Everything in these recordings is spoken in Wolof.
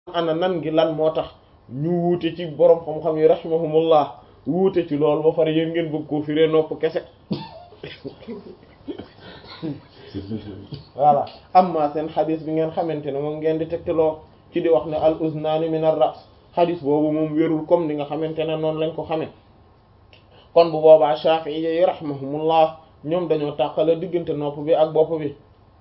ana nan ngi lan moo tax ñu wuute ci borom xam-xam yi rahimahumullah wuute ci loolu ba far yéen ngeen bëgg koo firee nopp kese voilà amma seen xadis bi ngeen xamante ne moom ngeen di tegtaloo ci di wax ne al uznaani min ar ras xadis boobu moom wérul comme ni nga xamante ne noonu lañ ko xamee kon bu boobaa Shafi'i yi rahimahumullah ñoom dañoo tàqale diggante nopp bi ak bopp bi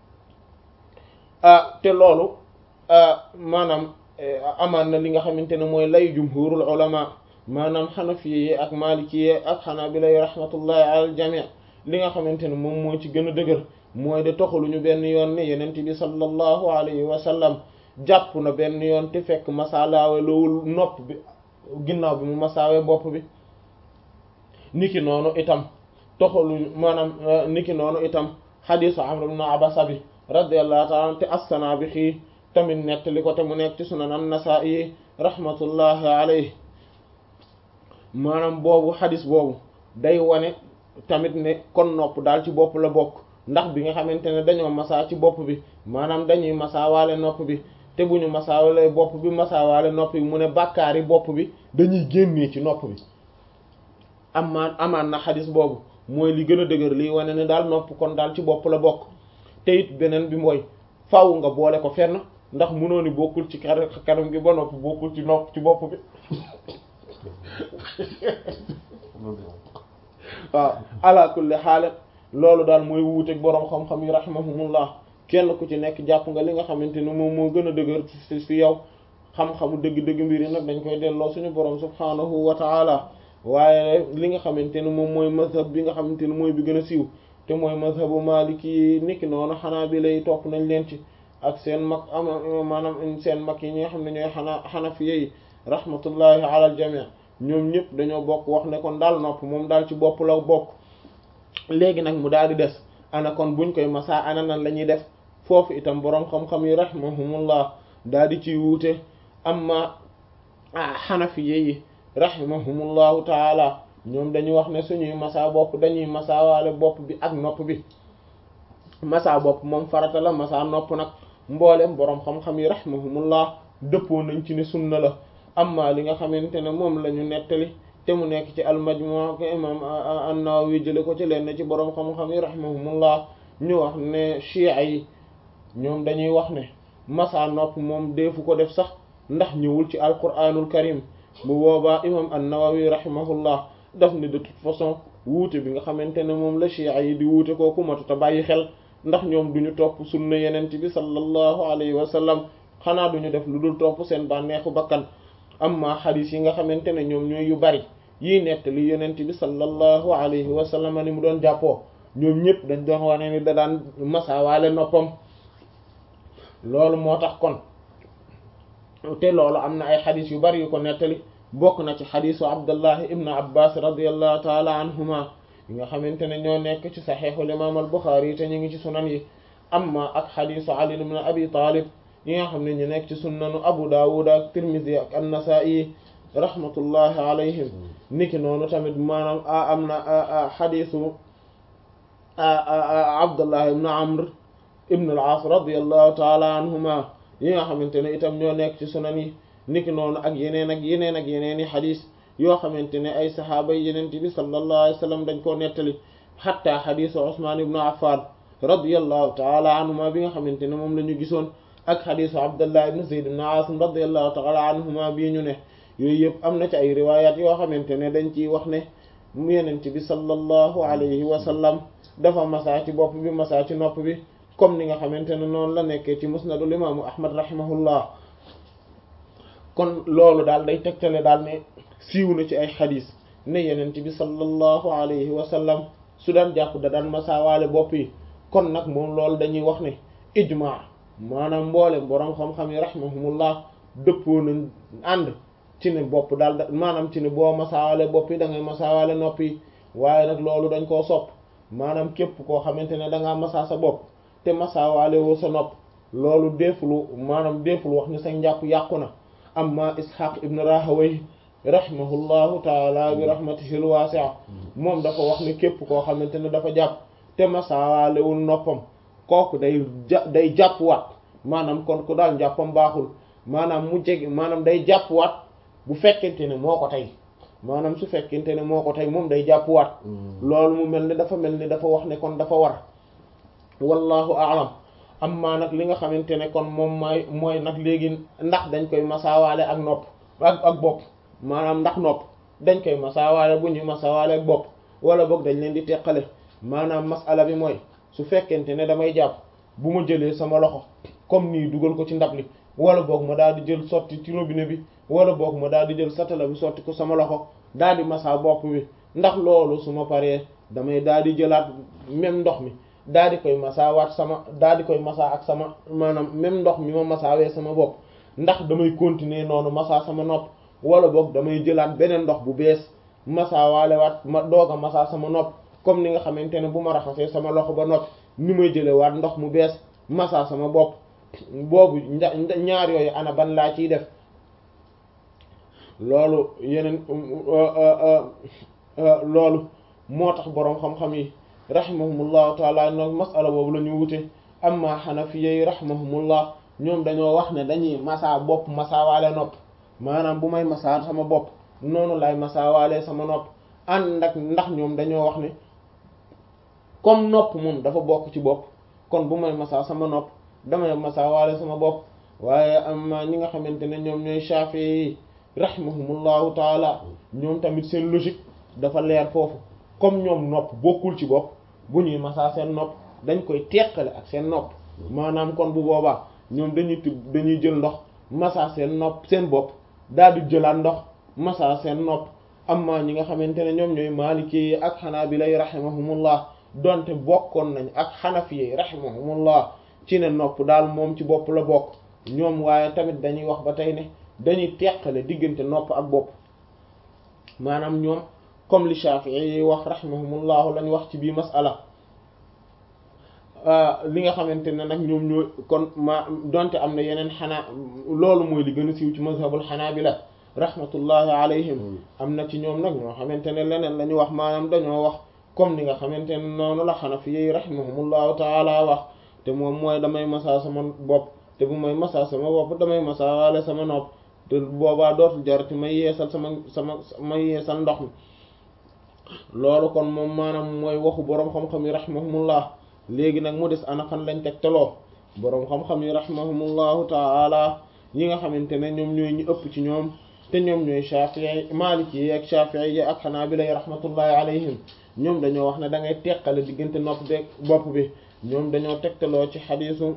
ah te loolu maanaam amaan na li nga xamante ne mooy lay jumhurul ulama maanaam xanafi yi ak maliki yi ak xanaabila yi rahmatullahi ala al jami' li nga xamante ne moom moo ci gën a dëgër mooy de toxaluñu benn yoon ne yenent bi sallallahu alayhi wa sallam jàpp na benn yoon te fekk masalaawe loowul nopp bi ginnaaw bi mu masaawe bopp bi niki noonu itam toxaluñu maanaam niki noonu itam xadisu amr ibn abasa bi radiyallahu ta'ala te assana bi xii tamit nettali ko te mu nekk ci sunan an-nasa'i rahmatullahi alayhi maanaam boobu xadis boobu day wane tamit ne kon nopp daal ci bopp la bokk ndax bi nga xamante ne dañoo masaa ci bopp bi maanaam dañuy masaawaale nopp bi te bu ñu masaawaale bopp bi masaawaale nopp bi mu ne bàkkaari bopp bi dañuy génnee ci nopp bi amaan amaan na xadis boobu mooy li gën a dëgër liy wane ne daal nopp kon daal ci bopp la bokk te it beneen bi mooy faaw nga boole ko fenn ndax mënoo ni bokkul ci kanam gi ba nopp bokkul ci nopp ci bopp bi waaw ala kulli xaal loolu daal mooy wuuteeg boroom xam-xam yi rahimahumullah kenn ku ci nekk jàpp nga li nga xamante ne moom moo gën a dëgër ci ci yow xam-xamu dëgg-dëgg mbir yi nag dañ koy delloo suñu boroom subhaanahu wa taala waaye li nga xamante ne moom mooy mazhab bi nga xamante ne mooy bi gën a siiw te mooy mazhabu maliki yi niki noonu xanaa bi lay topp nañ leen ci ak seen mag ama maanaam seen mag yi ñi nga xam ne ñooy xanaa xanafiye yi rahmatullahi ala al jami' ñoom ñëpp dañoo bokk wax ne kon daal nopp moom daal ci bopp la bokk léegi nag mu daal di des ana kon buñ koy masaa ana nan la ñuy def foofu itam boroom xam-xam yi rahimahumullah daal di ciy wuute amma xanafiye yi rahimahumullahu taala ñoom dañuy wax ne suñuy masaa bopp dañuy masaawaale bopp bi ak nopp bi masaa bopp moom farata la masaa nopp nag mboolem boroom xam-xam yi rahimahumullah dëppoo nañ ci ne sunna la amma li nga xamante ne moom la ñu nettali te mu nekk ci al-Majmu' ko imam an-Nawawi jële ko ci leen ci boroom xam-xam yi rahimahumullah ñu wax ne chiites yi ñoom dañuy wax ne masaa nopp moom deefu ko def sax ndax ñëwul ci alquranul karim bu boobaa imam an-Nawawi rahimahullah daf ne de toute façon wuute bi nga xamante ne moom la chiites yi di wuute kooku matuta bàyyi xel ndax ñoom duñu topp sunna yenent bi sallallahu alayhi wa sallam xanaa duñu def lu dul topp seen bànneexu bakkan amma xadis yi nga xamante ne ñoom ñooy yu bari yii nettali yonent bi sallallahu alayhi wa sallam ni mu doon jàppoo ñoom ñëpp dañ doon wane ni da daan masaawaale noppam loolu moo tax kon te loolu am na ay xadis yu bari yu ko nettali bokk na ci xadisu abdullahi ibnu abbas radiallahu taala anhuma yi nga xamante ne ñoo nekk ci saxiixul imaam al buxaari te ñu ngi ci sunan yi amma ak xadisu ali ibn abi talib yi nga xam ne ñu nekk ci sunnanu abu dawud ak tirmidhi ak an-nasa'i rahmatullahi alayhim niki noonu tamit maanaam a am na xadisu abdullah ibn amr ibn al-aas radiyallahu taala anhuma yi nga xamante ne itam ñoo nekk ci sunan yi niki noonu ak yeneen ak yeneen ak yeneen i xadis yoo xamante ne ay saxaaba yi yeneen bi sallallahu alayhi wa sallam dañ koo nettali xatta xadisu usman ibn affan radiyallahu taala anhuma bi nga xamante ne moom la ñu gisoon ak xadisu abdullah ibn zayd ibn asim radiyallahu taala anhuma bii ñu ne yooyu yëpp am na ci ay riwayat yoo xamante ne dañ ciy wax ne mu yenent bi sallallahu alayhi wa sallam dafa masaa ci bopp bi masaa ci nopp bi comme ni nga xamante ne noonu la nekkee ci musnadul imaamu ahmad rahimahullah kon loolu daal day tegtale daal ne siiw na ci ay xadis ne yenent bi sallallahu alayhi wa sallam su daan jàpp da daan masaawaale bopp yi kon nag moom loolu dañuy wax ne ijmaa maanaam mboolem boroom xam-xam yi rahimahumullah dëppoo nañ ànd ci ne bopp daal da maanaam ci ne boo masaawaale bopp yi da ngay masaawaale nopp yi waaye nag loolu dañ koo sopp maanaam képp koo xamante ne da ngaa masaa sa bopp te masaawaale woo sa nopp loolu deefulu maanaam deeful wax ni sa njàpp yàqu na amma ishaq ibn rahaway rahimahullahu taala bi rahmatihil wasi'a moom dafa wax ne képp koo xamante ne dafa jàpp te masaawaalewul noppam kooku day ja day jàpp waat maanaam kon ku daal njàppam baaxul maanaam mu jege maanaam day jàppwaat bu fekkente ne moo ko tey maanaam su fekkente ne moo ko tey moom day jàppwaat loolu mu mel ni dafa mel ni dafa wax ne kon dafa war wallahu a'lam amma nag li nga xamante ne kon moom mooy mooy nag léegi ndax dañ koy masaawaale ak nopp ak ak bopp maanaam ndax nopp dañ koy masaawaale bu ñuy masaawaale ak bopp wala boog dañ leen di teqale maanaam masala bi mooy su fekkente ne damay jàpp bu ma jëlee sama loxo comme nii dugal ko ci ndab li wala boog ma daal di jël sotti ci robinet bi wala boog ma daal di jël satala bi sotti ko sama loxo daal di masaa bopp bi ndax loolu su ma paree damay daal di jëlaat même ndox mi daal di koy masaawaat sama daal di koy masaa ak sama maanaam même ndox mi ma masaawee sama bopp ndax damay continuer noonu masaa sama nopp wala boog damay jëlaat beneen ndox bu bees masaawaale waat ma doog a masaa sama nopp comme ni nga xamante ne bu ma raxasee sama loxo ba nopp ni may jëlee waat ndox mu bees masaa sama bopp boobu ñaar yooyu ana ban laa ciy def loolu yeneen loolu moo tax boroom xam-xam yi rahimahumullahu taala nag masala boobu la ñu wute amma xanafiya yi rahimahumullah ñoom dañoo wax ne dañuy masaa bopp masaawaale nopp maanaam bu may masaa sama bopp noonu lay masaawaale sama nopp ànd ak ndax ñoom dañoo wax ne comme nopp moom dafa bokk ci bopp kon bu may masaa sama nopp damay masaawaale sama bopp waaye amma ñi nga xamante ne ñoom ñooy Shafi'i yi rahimahumullahu taala ñoom tamit seen logique dafa leer foofu comme ñoom nopp bokkul ci bopp bu ñuy masaa seen nopp dañ koy teqale ak seen nopp maanaam kon bu boobaa ñoom dañuy tub dañuy jël ndox masaa seen nopp seen bopp daal di jëlaat ndox masaa seen nopp amma ñi nga xamante ne ñoom ñooy Maliki yi ak Hanabila yi rahimahumullah donte bokkoon nañ ak Hanafi yi rahimahumullah ci ne nopp daal moom ci bopp la bokk ñoom waaye tamit dañuy wax ba tey ne dañuy teqale diggante nopp ak bopp maanaam ñoom comme li Shafi'i yi wax rahimahumullahu lañ wax ci bii masala li nga xamante ne nag ñoom ñoo kon ma donte am na yeneen xanaa loolu mooy li gën a siiw ci mazhabul xanaabila rahmatullahi alayhim am na ci ñoom nag ñoo xamante ne leneen la ñu wax maanaam dañoo wax comme ni nga xamante ne noonu la xanafi yi rahimahumullahu taala wax te moom mooy damay masaa sama bopp te bu may masaa sama bopp damay masaa waale sama nopp te boobaa dootul jarati may yeesal sama sama may yeesal ndox mi loolu kon moom maanaam mooy waxu boroom xam-xam yi rahimahumullah léegi nag mu des ana fan lañ tegtaloo boroom xam-xam yi rahimahumullahu taala yi nga xamante ne ñoom ñooy ñu ëpp ci ñoom te ñoom ñooy Shafi'i Maliki yi ak Shafi'i yi ak Hanabila yi rahmatullahi alayhim ñoom dañoo wax ne da ngay teqale diggante nopp beeg bopp bi ñoom dañoo tegtaloo ci xadiisu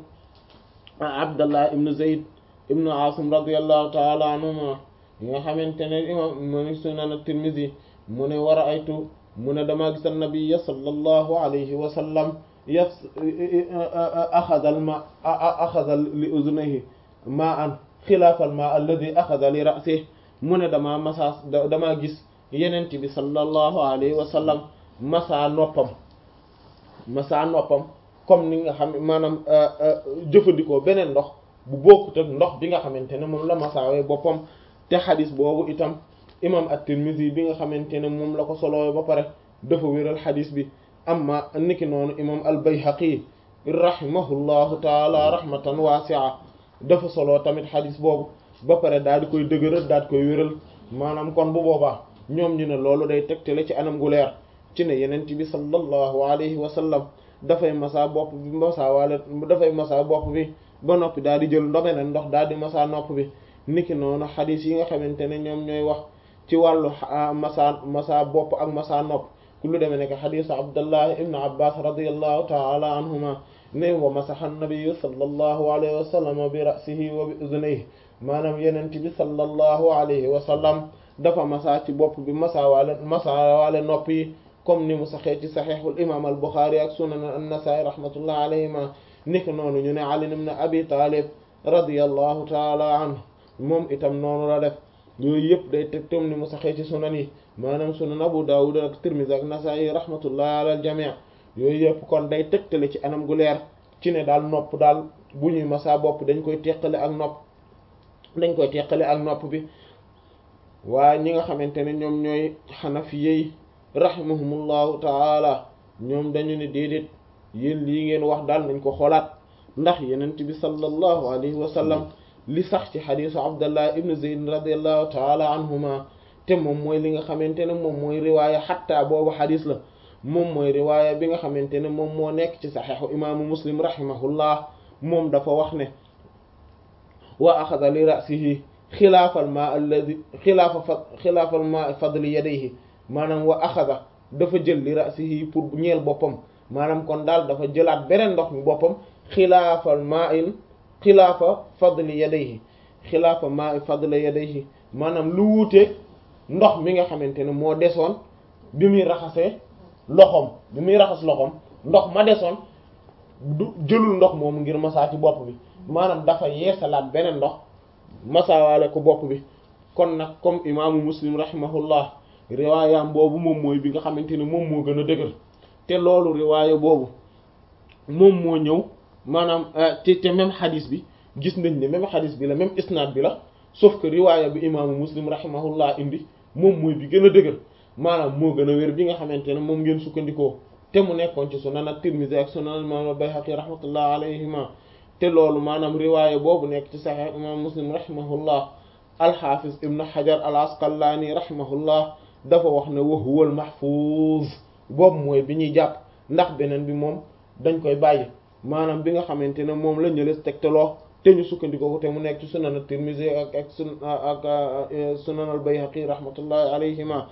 Abdallah ibn Zayd ibn Asim radiyallahu taala anhuma yi nga xamante ne imam mu ne sunan at-Tirmidhi mu ne war a aytu mu ne damaa gis an-nabiyya sallallahu alayhi wa sallam yas axada al ma axada li uzunayhi ma an xilaafa al ma alladi axada li ra'sihi mu ne damaa masaa damaa gis yenent bi sallallahu alayhi wa sallam masaa noppam masaa noppam comme ni nga xam maanaam jëfandikoo beneen ndox bu bokkut ak ndox bi nga xamante ne moom la masaawee boppam te xadis boobu itam imam at-Tirmidhi bi nga xamante ne moom la ko soloo ba pare dafa wéral xadis bi amma niki noonu imam al-Bayhaqi rahimahullahu taala rahmatan wasi'a dafa soloo tamit xadis boobu ba pare daal di koy dëgëral daal di koy wéral maanaam kon bu boobaa ñoom ñu ne loolu day tegtale ci anam gu leer ci ne yenent bi sallallahu alayhi wa sallam dafay masaa bopp bi masaa waale dafay masaa bopp bi ba noppi daal di jël ndobeneen ndox daal di masaa nopp bi niki noonu xadis yi nga xamante ne ñoom ñooy wax ci wàllu masaa masaa bopp ak masaa nopp ku lu demee nekk xadisu abdullah ibn abbas radiallahu taala anhuma ne wa masaxa nabiyu sallallahu alayhi wa sallam bi ra'sihi wa bi udunayhi maanaam yenent bi sallallahu alayhi wa sallam dafa masaa ci bopp bi masaa waale masaa waale nopp yi comme ni mu saxee ci saxiixul imam al buxaari ak sunan an-nasaa'i rahmatullah alayhima niki noonu ñu ne ali ibn abi talib radiyallahu taala anhu moom itam noonu la def yooyu yëpp day teg tam ni mu saxee ci sunan yi maanaam sunan abu dawud ak tirmidhi ak nasaa'i rahmatullah ala al jami' yooyu yëpp kon day tegtale ci anam gu leer ci ne daal nopp daal bu ñuy masaa bopp dañ koy teqale ak nopp dañ koy teqale ak nopp bi waaye ñi nga xamante ne ñoom ñooy xanafiyey rahimahumullahu taala ñoom dañu ne déedéet yéen lii ngeen wax daal nañ ko xoolaat ndax yenent bi sallallahu alayhi wa sallam li sax ci xadisu abdallah ibn zayd radiallahu taala anhuma te moom mooy li nga xamante ne moom mooy riwaaya xatta boobu xadis la moom mooy riwaaya bi nga xamante ne moom moo nekk ci saxeexu imaamu muslim rahimahullah moom dafa wax ne wa axada li ra'sihi xilaafal ma alladi xilaafa fa xilaafal ma fadli yadayhi maanaam wa axada dafa jël li ra'sihi pour ñeel boppam maanaam kon daal dafa jëlaat beneen ndox mi boppam xilaafal ma in xilaafa fadli yadayhi xilaafa ma fadli yadayhi maanaam lu wuute ndox mi nga xamante ne moo desoon bi muy raxasee loxoom bi muy raxas loxoom ndox ma desoon du jëlul ndox moomu ngir masaa ci bopp bi maanaam dafa yeesalaat beneen ndox masaawaale ko bopp bi kon nag comme imaamu muslim rahimahullah riwaayam boobu moom mooy bi nga xamante ne moom moo gën a dëgër te loolu riwaaya boobu moom moo ñëw maanaam te te même xadis bi gis nañ ne même xadis bi la même isnaad bi la sauf que riwaaya bi imaamu muslim rahimahullah indi moom mooy bi gën a dëgër maanaam moo gën a wér bi nga xamante ne moom ngeen sukkandikoo te mu nekkoon ci sunan at-Tirmidhi ak sunan imam al-Bayhaqi rahmatullah alayhima te loolu maanaam riwaaya boobu nekk ci Sahih imam Muslim rahimahullah al-Hafiz ibn Hajar al-Asqalani rahimahullah dafa wax ne wa huwa al-mahfuz boobu mooy bi ñuy jàpp ndax beneen bi moom dañ koy bàyyi maanaam bi nga xamante ne moom la ñëles tegtaloo te ñu sukkandikoo ko te mu nekk ci sunan at-Tirmidhi ak ak sun ak sunan al-Bayhaqi rahmatullahi alayhima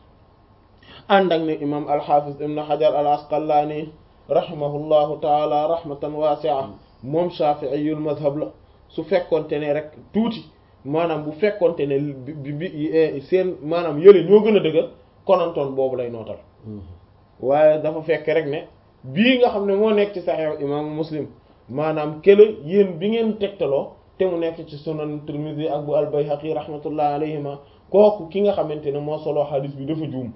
ànd ak ne imam al-Hafiz ibn Hajar al-Asqalani rahimahullahu taala rahmatan wasi'a moom shafi'iyul madhab la su fekkonte ne rek tuuti maanaam bu fekkonte ne bi bi seen maanaam yële ñoo gën a dëgër konantoon boobu lay nootal waaye dafa fekk rek ne bii nga xam ne moo nekk ci Sahih imaamu Muslim maanaam kële yéen bi ngeen tegtaloo te mu nekk ci sunan Tirmidhi ak bu al-Bayhaqi rahmatullahi alayhima kooku ki nga xamante ne moo solo xadis bi dafa juum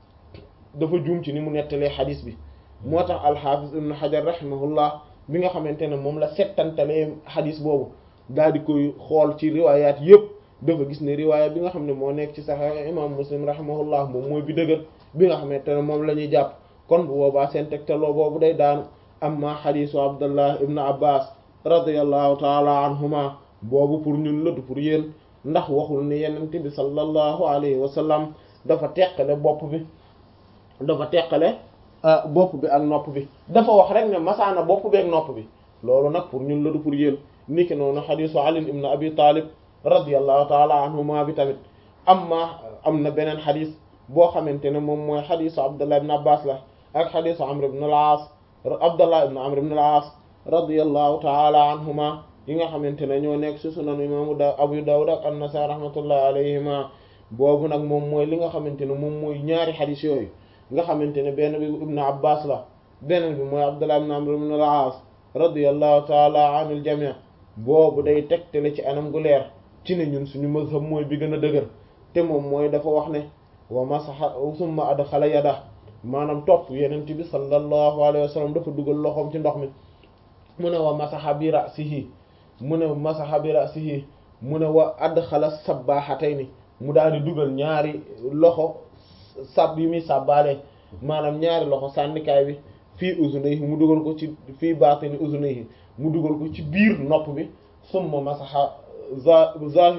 dafa juum ci ni mu nettalee xadis bi moo tax al-Hafiz ibn Hajar rahimahullah bi nga xamante ne moom la settantalee xadis boobu daal di koy xool ci riwaayaat yëpp dafa gis ne riwaaya bi nga xam ne moo nekk ci Sahih imam Muslim rahimahullah moom mooy bi dëgër bi nga xamante ne moom la ñuy jàpp kon bu boobaa seen tegtaloo boobu day daanu amma xadisu Abdullah ibn Abbas radiyallahu taala anhuma boobu pour ñun la du pour yéen ndax waxul ne yenente bi sallallahu alayhi wa sallam dafa teqale bopp bi dafa teqale bopp bi ak nopp bi dafa wax rek ne masaana bopp bi ak nopp bi loolu nag pour ñun la du pour yéen niki noonu xadisu Ali ibn Abi Talib radiyallahu taala anhuma bi tamit amma am na beneen xadis boo xamante ne moom mooy xadisu Abdullah ibn Abbas la ak xadisu Amr ibn al-As Abdullah ibn Amr ibn al-As radiyallahu taala anhuma yi nga xamante ne ñoo nekk ci sunan imaamu da Abu Dawud ak an-Nasa'i rahmatullahi alayhima boobu nag moom mooy li nga xamante ne moom mooy ñaari xadis yooyu nga xamante ne benn bi ibn Abbas la beneen bi mooy Abdullah ibn Amr ibn al-As radiyallahu taala anil jami' boobu day tegtale ci anam gu leer ci ne ñun suñu mazhab mooy bi gën a dëgër te moom mooy dafa wax ne wa masaha summa adxala yada maanaam topp yenent bi sallallahu alayhi wa sallam dafa dugal loxoom ci ndox mi mu ne wa masaha bi ra'sihi mu ne masaha bi ra'sihi mu ne wa adxala sabbahatayni mu daal di dugal ñaari loxo sab yi muy sàbbaale maanaam ñaari loxo sànnikaay bi fii uzunayhi mu dugal ko ci fii baatini uzunayhi mu dugal ko ci biir nopp bi summa masaha za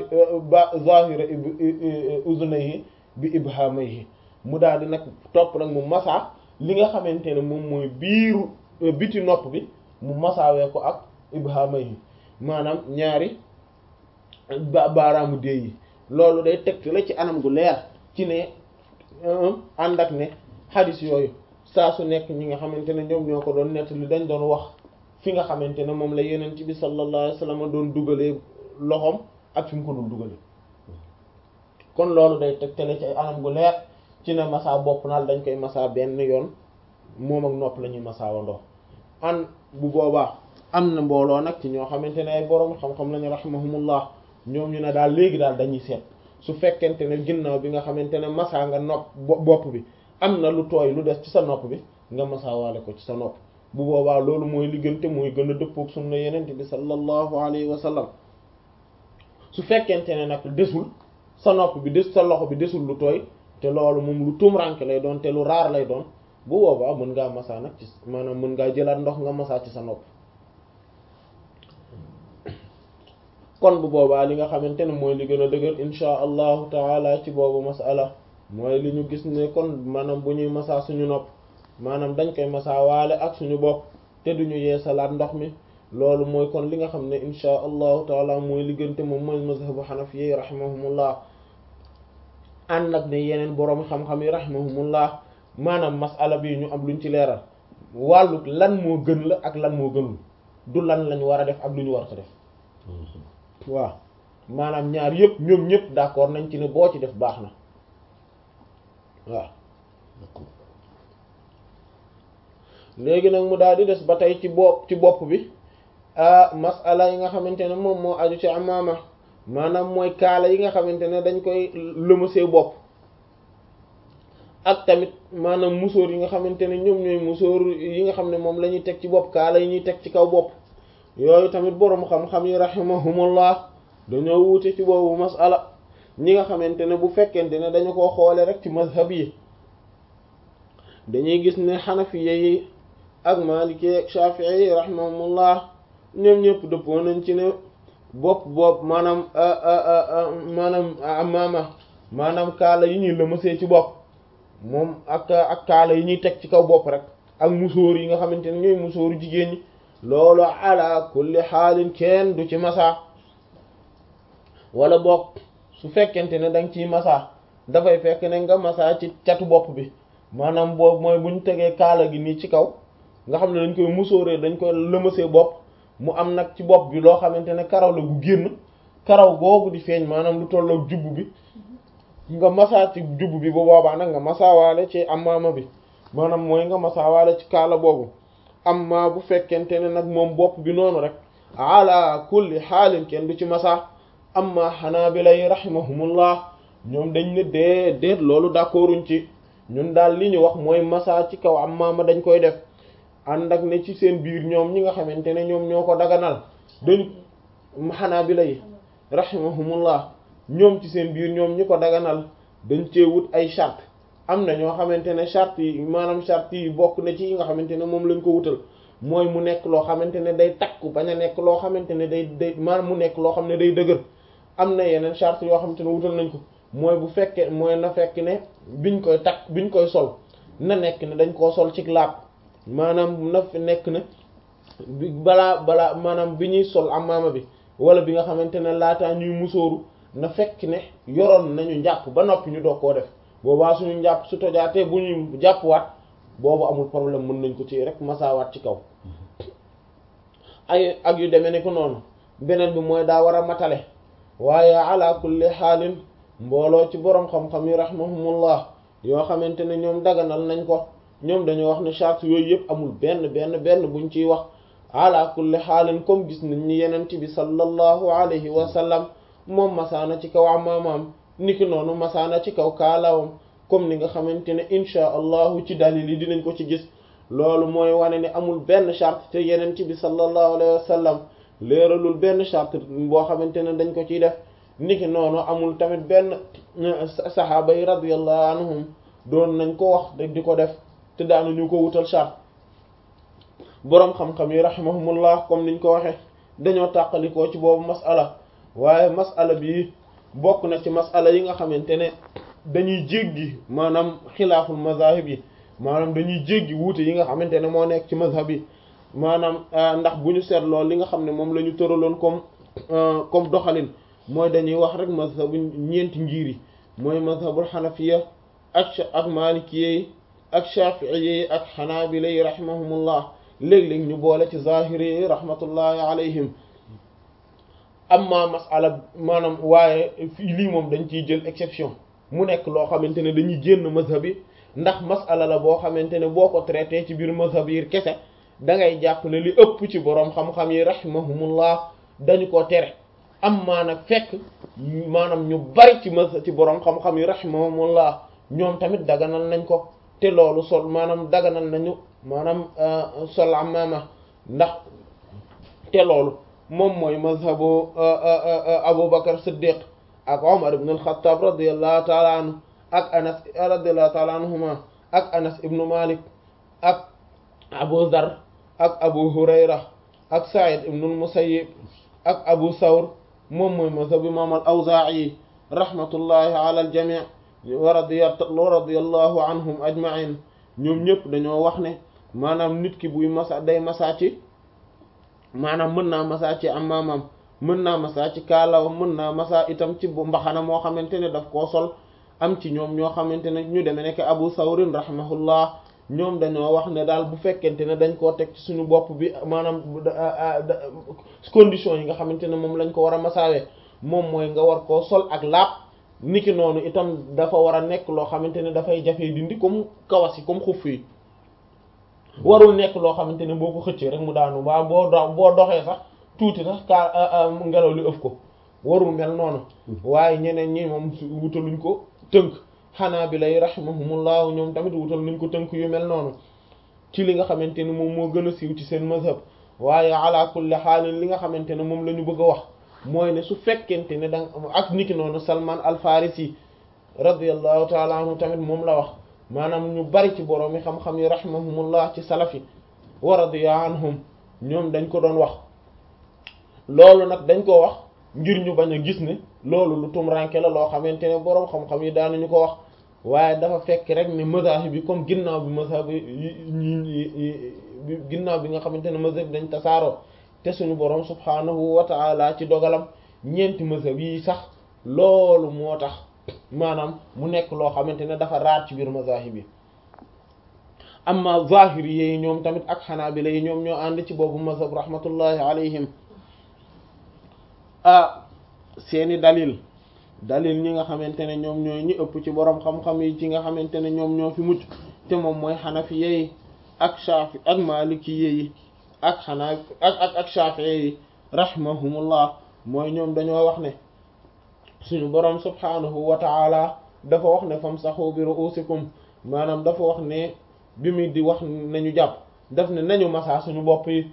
zahira uzunayhi bi ibhamayhi mu daal di nag topp nag mu masa li nga xamante ne moom mooy biiru biti nopp bi mu masaawee ko ak ibhamayhi maanaam ñaari ba baaraamu dee yi loolu day tegte la ci anam gu leer ci ne ànd ak ne xadis yooyu saa su nekk ñi nga xamante ne ñoom ñoo ko doon nettali dañ doon wax fi nga xamante ne moom la yeneen ci bi sallallahu alayhi wasallam doon dugalee loxoom ak fi mu ko dul dugalee kon loolu day tegtale ci ay anam gu leer ci ne massa bopp naal dañ koy massa benn yoon moom ak nopp la ñuy massa wandoo an bu boobaa am na mbooloo nag ci ñoo xamante ne ay borom xam-xam lañu rahimahumullah ñoom ñu ne daal léegi daal dañuy seet su fekkente ne ginnaaw bi nga xamante ne massa nga nopp bopp bi am na lu tooy lu des ci sa nopp bi nga massa waale ko ci sa nopp bu boobaa loolu mooy li gën te mooy gën a dëppook sunna yenente bi sallallahu alayhi wa sallam su fekkente ne nag desul sa nopp bi des sa loxo bi desul lu tooy te loolu moom lu tumranke lay doon te lu raar lay doon bu boobaa mën ngaa massa nag ci maanaam mën ngaa jëlaat ndox nga massa ci sa nopp kon bu boobaa li nga xamante ne mooy li gën a dëgër insha allahu taala ci boobu masala mooy li ñu gis ne kon maanaam bu ñuy masaa suñu nopp maanaam dañ koy masaa waale ak suñu bopp te duñu yeesalaat ndox mi loolu mooy kon li nga xam ne insha allahu taala mooy li gënte moom mooy mazhabu xanafiyi rahimahumullah ànd ak ne yeneen boroom xam-xam yi rahimahumullah maanaam masala bi ñu am luñ ci leeral wàllu lan moo gën la ak lan moo gënul du lan lañ war a def ak lu ñu war a def waaw maanaam ñaar yëpp ñoom ñëpp d'accord nañ ci ne boo ci def baax na waaw léegi nag mu daal di des ba tey ci bopp ci bopp bi masala yi nga xamante ne moom moo aju ci amaama maanaam mooy kaala yi nga xamante ne dañ koy lëmasee bopp ak tamit maanaam musóor yi nga xamante ne ñoom ñooy musóor yi nga xam ne moom la ñuy teg ci bopp kaala yi ñuy teg ci kaw bopp yooyu tamit boroom xam-xam yi rahimahumullah dañoo wuute ci boobu masala ñi nga xamante ne bu fekkente ne dañu ko xoole rek ci mazhab yi dañuy gis ne xanafiya yi ak maliki ak shafi'i yi rahimahumullah ñoom ñëpp dëppoo nañ ci ne bopp bopp maanaam maanaam amaama maanaam kaala yi ñuy lëmasee ci bopp moom ak ak kaala yi ñuy teg ci kaw bopp rek ak musóor yi nga xamante ne ñooy musóoru jigéen ñi loolu ala kulli xaalin kenn du ci masa wala boog su fekkente ne danga ciy masa dafay fekk ne nga masa ci catu bopp bi maanaam boobu mooy bu ñu tegee kaala gi nii ci kaw nga xam ne dañ koy musóoree dañ koy lëmasee bopp mu am nag ci bopp bi loo xamante ne karaw la gu génn karaw googu di feeñ maanaam lu tollook jubb bi nga masa ci jubb bi bu boobaa nag nga masaawaale ci amaama bi maanaam mooy nga masaawaale ci kaala boobu amma bu fekkente ne nag moom bopp bi noonu rek ala kulli xaalin kenn du ci masa amma xanaabila yi rahimahumullah ñoom dañ ne dee déet loolu d'accorduñ ci ñun daal li ñu wax mooy masa ci kaw amaama dañ koy def ànd ak ne ci seen biir ñoom ñi nga xamante ne ñoom ñoo ko daganal dañ xanaabila yi rahimahumullah ñoom ci seen biir ñoom ñi ko daganal dañ cee wut ay charte am na ñoo xamante ne charte yi maanaam charte yi bokk na ci yi nga xamante ne moom lañ ko wutal mooy mu nekk loo xamante ne day takku bañ a nekk loo xamante ne day day maanaam mu nekk loo xam ne day dëgër am na yeneen charte yoo xamante ne wutal nañ ko mooy bu fekkee mooy na fekk ne biñ koy takk biñ koy sol na nekk ne dañ koo sol ci laab maanaam na fi nekk ne balaa balaa maanaam bi ñuy sol amaama bi wala bi nga xamante ne laataa ñuy musóoru na fekk ne yoroon nañu njàpp ba noppi ñu doog koo def boobaa suñu njàpp su tojaatee bu ñuy jàppwaat boobu amul problème mën nañ ko ci rek masaawaat ci kaw ay ak yu demee ne ko noonu beneen bi mooy daa war a matale waaye ala kulli xaalin mbooloo ci boroom xam-xam yi rahmahumullah yoo xamante ne ñoom daganal nañ ko ñoom dañoo wax ne charte yooyu yëpp amul benn benn benn buñ ciy wax ala kulli xaalin comme gis nañ ni yenent bi sallallahu alayhi wa sallam moom masaana ci kaw amaamaam niki noonu masaana ci kaw kaalawam comme ni nga xamante ne inchaa allahu ci dalil yi dinañ ko ci gis loolu mooy wane ne amul benn charte te yenent bi sallallahu alayhi wa sallam léeralul benn charte boo xamante ne dañ ko ciy def niki noonu amul tamit benn saxaaba yi radiyallahu anhum doon nañ ko wax di ko def te daanuñu ko wutal charte boroom xam-xam yi rahimahumullah comme niñ ko waxe dañoo tàqalikoo ci boobu masala waaye masala bi bokk na ci masala yi nga xamante ne dañuy jéggi maanaam xilaaful mazahib yi maanaam dañuy jéggi wuute yi nga xamante ne moo nekk ci mazhab yi maanaam ndax bu ñu seetloo li nga xam ne moom la ñu tëraloon comme comme doxalin mooy dañuy wax rek mazhabu ñeenti ngir yi mooy mazhabul xanafiya ak ak maalikiyya yi ak shafi'iyya yi ak xanaabila yi rahimahumullah léeg-léeg ñu boole ci zahiri yi rahmatullahi alayhim amma masala maanaam waaye fii lii moom dañ ciy jël exception mu nekk loo xamante ne dañuy génn mazhab yi ndax masala la boo xamante ne boo ko traité ci biir mazhab yi kese da ngay jàpp ne li ëpp ci boroom xam-xam yi rahimahumullah dañu ko tere amma nag fekk maanaam ñu bari ci mazhab ci boroom xam-xam yi rahimahumullah ñoom tamit daganal nañ ko te loolu sol maanaam daganal nañu maanaam sol amaama ndax te loolu moom mooy mazhabu Abu Bakar Siddiq ak Omar ibn al-Khattab radiyallahu ta'ala anhu ak Anas radiyallahu ta'ala anhuma ak Anas ibn Malik ak Abu Dharr ak Abu Hurayra ak Sa'id ibn al-Musayyib ak Abu Thawr moom mooy mazhab imam al-Awzaa'i rahmatullahi ala al-jamii wa radiya radiyallahu anhum ajma'in ñoom ñëpp dañoo wax ne maanaam nit ki buy masa day masa ci maanaam mën naa masa ci amaamam mën naa masa ci kaalaw mën naa masa itam ci bu mbaxana moo xamante ne daf koo sol am ci ñoom ñoo xamante ne ñu demee nekk Abu Sawrin rahimahullah ñoom dañoo wax ne daal bu fekkente ne dañ koo teg ci suñu bopp bi maanaam condition yi nga xamante ne moom lañ ko war a masaawee moom mooy nga war koo sol ak laab niki noonu itam dafa war a nekk loo xamante ne dafay jafee dindi comme kawas yi comme xuff yi warul nekk loo xamante ne boo ko xëccee rek mu daanu waa boo do boo doxee sax tuuti sax ka ngelaw li ëf ko warul mel noonu waaye ñeneen ñi moom wutaluñ ko tënk xanaa bi lay rahimahumullah ñoom tamit wutal nañ ko tënk yu mel noonu ci li nga xamante ne moom moo gën a siiw ci seen mazhab waaye ala kulli xaalin li nga xamante ne moom la ñu bëgg a wax mooy ne su fekkente ne danga ak niki noonu Salman al Farisi radiyallahu taala anhu tamit moom la wax maanaam ñu bari ci borom yi xam-xam yi rahimahumullah ci salafi wa radiya anhum ñoom dañ ko doon wax loolu nag dañ ko wax ngir ñu bañ a gis ne loolu lu tumranke la loo xamante ne boroom xam-xam yi daanuñu ko wax waaye dafa fekk rek ne mazahib bi comme ginnaaw bi mazhab yi ginnaaw bi nga xamante ne mazhab dañ tasaaroo te suñu boroom subhaanahu wa ta'ala ci dogalam ñeenti mazhab yi sax loolu moo tax maanaam mu nekk loo xamante ne dafa raar ci biir mazahib yi amma zahiri yi ñoom tamit ak xanaabila yi ñoom ñoo ànd ci boobu mazhab rahmatullahi alayhim ah seeni dalil dalil ñi nga xamante ne ñoom ñooy ñi ëpp ci boroom xam-xam yi ci nga xamante ne ñoom ñoo fi mucc te moom mooy xanafi yi ak shafi ak maliki yi ak xanaa ak ak ak shafi yi rahimahumullah mooy ñoom dañoo wax ne suñu boroom subhanahu wa ta'ala dafa wax ne famsahu bi ru'usikum maanaam dafa wax ne bi muy di wax nañu jàpp daf ne nañu masaa suñu bopp yi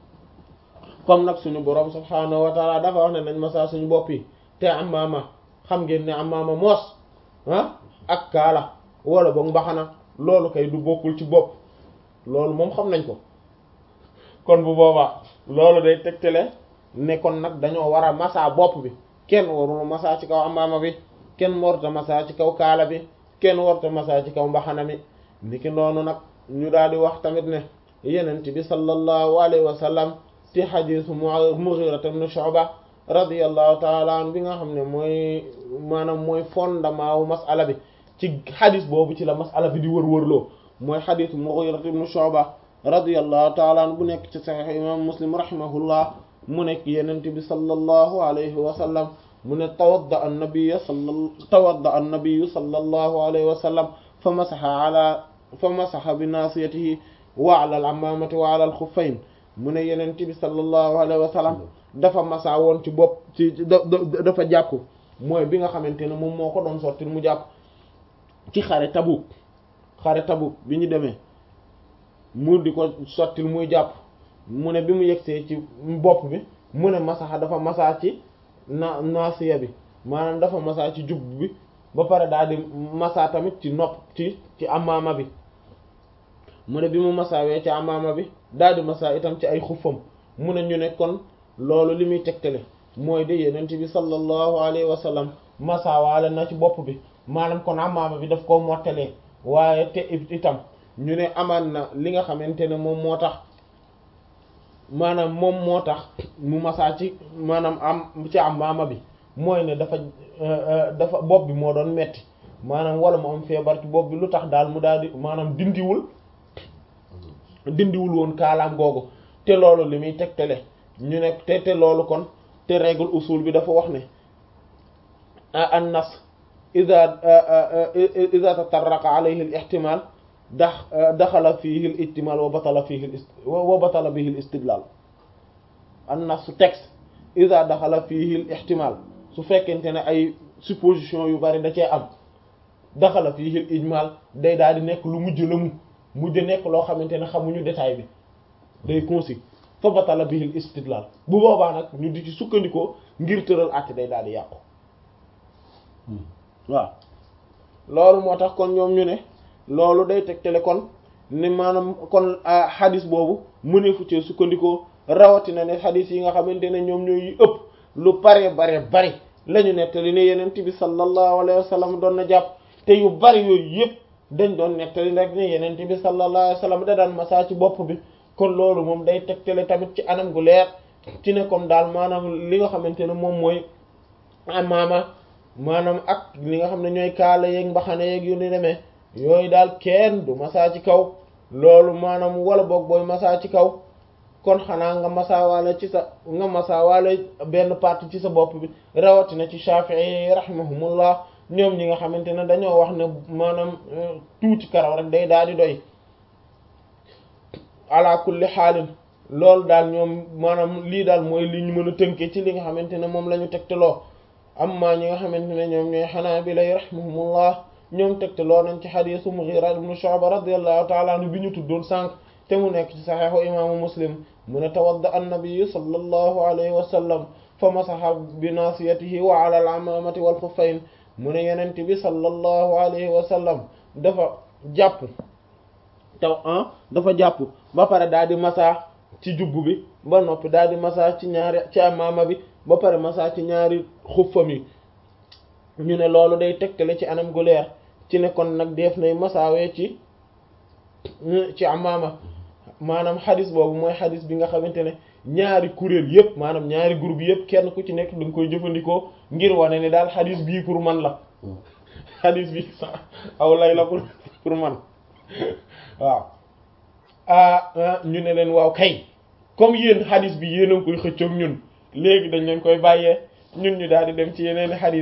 comme nag suñu boroom subhaanahu wa taala dafa wax ne nañ masaa suñu bopp yi te amaama xam ngeen ne amaama moos ah ak kaala wala boog mbaxana loolu kay du bokkul ci bopp loolu moom xam nañ ko kon bu boobaa loolu day tegtale ne kon nag dañoo war a masaa bopp bi kenn warul masaa ci kaw amaama bi kenn warta masaa ci kaw kaala bi kenn warta masaa ci kaw mbaxana mi niki noonu nag ñu daal di wax tamit ne yenent bi sallallahu alayhi wa sallam ci xadiisu Mughira ibn Shu'ba radiyallahu ta'ala anhu bi nga xam ne mooy maanaam mooy fondement wu mas'ala bi ci xadis boobu ci la mas'ala bi di wër-wërloo mooy xadiisu Mughira ibn Shu'ba radiyallahu ta'ala anhu bu nekk ci Sahih imam Muslim rahimahullah mu nekk yenent bi sallallahu alayhi wa sallam mu ne tawadda an-nabiy salla tawadda an-nabiy sallallahu alayhi wa sallam fa masaha ala fa masaha bi nasiyatihi wa ala al-ammamati wa ala al-khuffayn mu ne yenent bi sallallahu alayhi wa sallam dafa masaa woon ci bopp ci dafa jàpp mooy bi nga xamante ne moom moo ko doon sottil mu jàpp ci xare Tabuk xare Tabuk bi ñu demee mu di ko sottil muy jàpp mu ne bi mu yegsee ci bopp bi mu ne masaxa dafa masaa ci na naasiya bi maanaam dafa masaa ci jub bi ba pare daal di masaa tamit ci nopp ci ci amaama bi mu ne bi mu masaawee ci amaama bi daal di masaa itam ci ay xuffam mu ne ñu ne kon loolu li muy tegtale mooy de yenent bi sallallahu alayhi wa sallam masaawaale na ci bopp bi maanaam kon amaama bi daf koo mottalee waaye te itam ñu ne amaan na li nga xamante ne moom moo tax maanaam moom moo tax mu masaa ci maanaam am ci amaama bi mooy ne dafa dafa bopp bi moo doon metti maanaam wala mu am feebar ci bopp bi lu tax daal mu daal di maanaam dindiwul dindiwul woon kaalaam googu te loolu li muy tegtale ñu ne te te loolu kon te règle usul bi dafa wax ne an nas ida ida tatarraqa alayhi al ihtimal dax daxala fihi al ihtimal wa batala fihi wa batala bihi al istidlal an nas su texte ida daxala fihi al ihtimal su fekkente ne ay supposition yu bari da cee am daxala fihi al ijmal day daal di nekk lu mujj la mu mujj nekk loo xamante ne xamuñu détail bi day concis fa batala bihil istidlal bu boobaa nag ñu di ci sukkandikoo ngir tëral àtte day daal di yàqu waaw loolu moo tax kon ñoom ñu ne loolu day tegtale kon ne maanaam kon xadis boobu mëneefu cee sukkandikoo rawatina ne xadis yi nga xamante ne ñoom ñooy ëpp lu bare bare bari la ñu nettali ne yenent bi sallallahu alayhi wa sallam doon na jàpp te yu bari yooyu yëpp dañ doon nettali rek ne yenent bi sallallahu alayhi wa sallam da daan masaa ci bopp bi kon loolu moom day tegtale tamit ci anam gu leer ci ne comme daal maanaam li nga xamante ne moom mooy amaama maanaam ak li nga xam ne ñooy kaala yeeg mbaxane yeeg yu ni demee yooyu daal kenn du masaa ci kaw loolu maanaam wala boog booy masaa ci kaw kon xanaa nga masaawaale ci sa nga masaawaale benn partie ci sa bopp bi rawatina ci Shafi'i rahimahumullah ñoom ñi nga xamante ne dañoo wax ne maanaam tuuti karaw rek day daal di doy ala kulli xaalin loolu daal ñoom maanaam lii daal mooy li ñu mën a tënkee ci li nga xamante ne moom la ñu tegtaloo amma ñi nga xamante ne ñoom ñooy Hanaabila rahimahumullah ñoom tegtaloo nañ ci xadiisu Mughira ibn Shu'ba radiyallahu ta'ala anhu bi ñu tuddoon sànq te mu nekk ci saxiixu imaamu Muslim mu ne tawadda an-nabiyyu sallallahu alayhi wa sallam fa masaha bi naasiyatihi wa ala al-amaamati wal xuffayn mu ne yenent bi sallallahu alayhi wa sallam dafa jàpp taw ah dafa jàpp ba pare daal di masaa ci jubbu bi ba noppi daal di masaa ci ñaari ci amaama bi ba pare masaa ci ñaari xuffam yi ñu ne loolu day tegtale ci anam gu leer ci ne kon nag def nay masaawee ci ci amaama maanaam xadis boobu mooy xadis bi nga xamante ne ñaari kuréel yëpp maanaam ñaari groupe yëpp kenn ku ci nekk da nga koy jëfandikoo ngir wane ni daal xadis bii pour man la xadis bi aw lay la pour pour man waaw ah ñu ne leen waaw kay comme yéen xadis bi yéen a ngi koy xëccoog ñun léegi dañ leen koy bàyyee ñun ñu daal di dem ci yeneen xadis